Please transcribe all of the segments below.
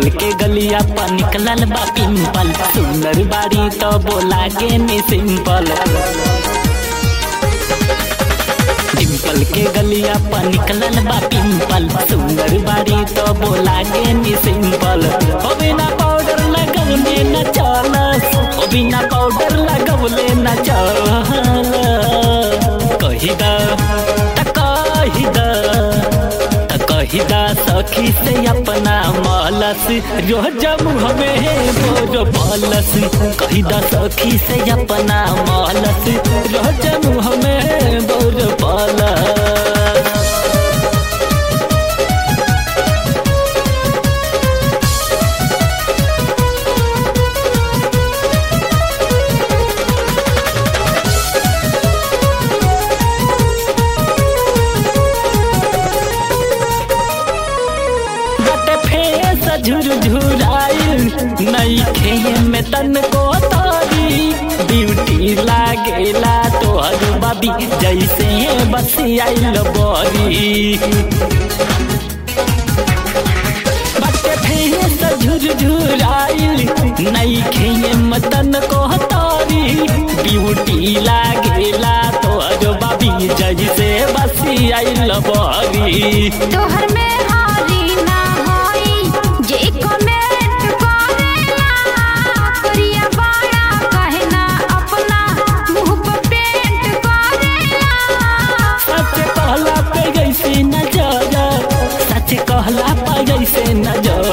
डिम्पल के गलिया पर निकलल बा पिंपल सुंदर बाड़ी तो बोला के नी सिंपल डिम्पल के गलिया पर निकलल बा पिंपल सुंदर बाड़ी तो बोला के नी सिंपल ओ बिना पाउडर लगवले न चलस ओ बिना पाउडर लगवले न चलस कही दा त कही दा त कही दा सखी से अपना मालस रोज हमें बोर पालस कही दा सखी से अपना मालस रोज हमें बोर पालस बट फेस झुरझुराइल नई खे में तन को तारी ब्यूटी लागेला तोहर बबी जैसे बस आइल बरी बट फेस झुरझुराइल नई खे में तन को तारी ब्यूटी लागेला तोहर बबी जैसे बस आइल बरी तोहर में हारी ना होई जे कमेंट करेला करिया बाड़ा कहना अपना मुंह पर पेंट करेला सच कहला पे जैसे नजर सच कहला पे जैसे नजर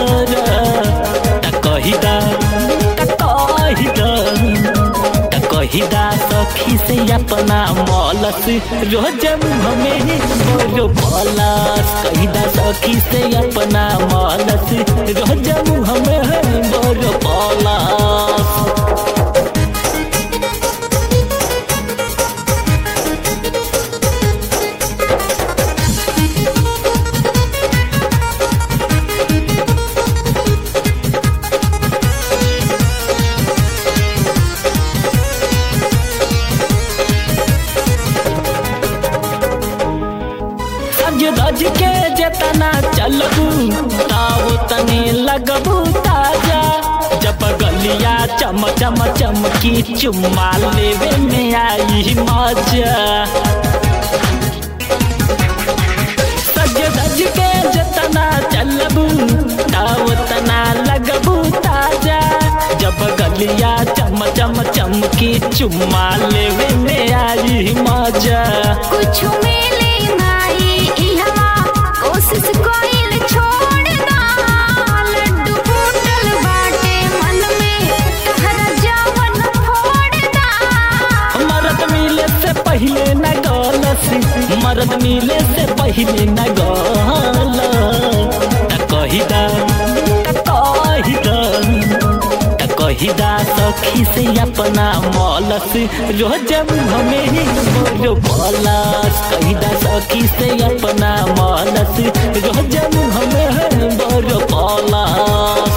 त कही दा त कही दा त कही दा सखी से अपना मौलस रोज हमें बोलो पलस कही दा सखी से अपना मौलस रोज हमें बोलो पलस सज धज के जेतना चलबू ताव तने लगबू ताजा जब गलिया चम चम चमकी चुम्मा लेवे में आई मजा सज धज के जेतना चलबू ताव तना लगबू ताजा जब गलिया चम चम चमकी चुम्मा लेवे में आई मजा कुछ मिले नाही इहवा कोशिश कोइल छोड़ दा लड्डू फूटल बाटे मन में कहरा जवन फोड़ दा मरद मिले से पहले न गलस मरद मिले से पहले न गल त कही दा त कही दा त कही दा सखी से अपना मौलस रोज हमें बोलो पलस कही दा सखी से अपना मौलस रोज हमें बोलो पलस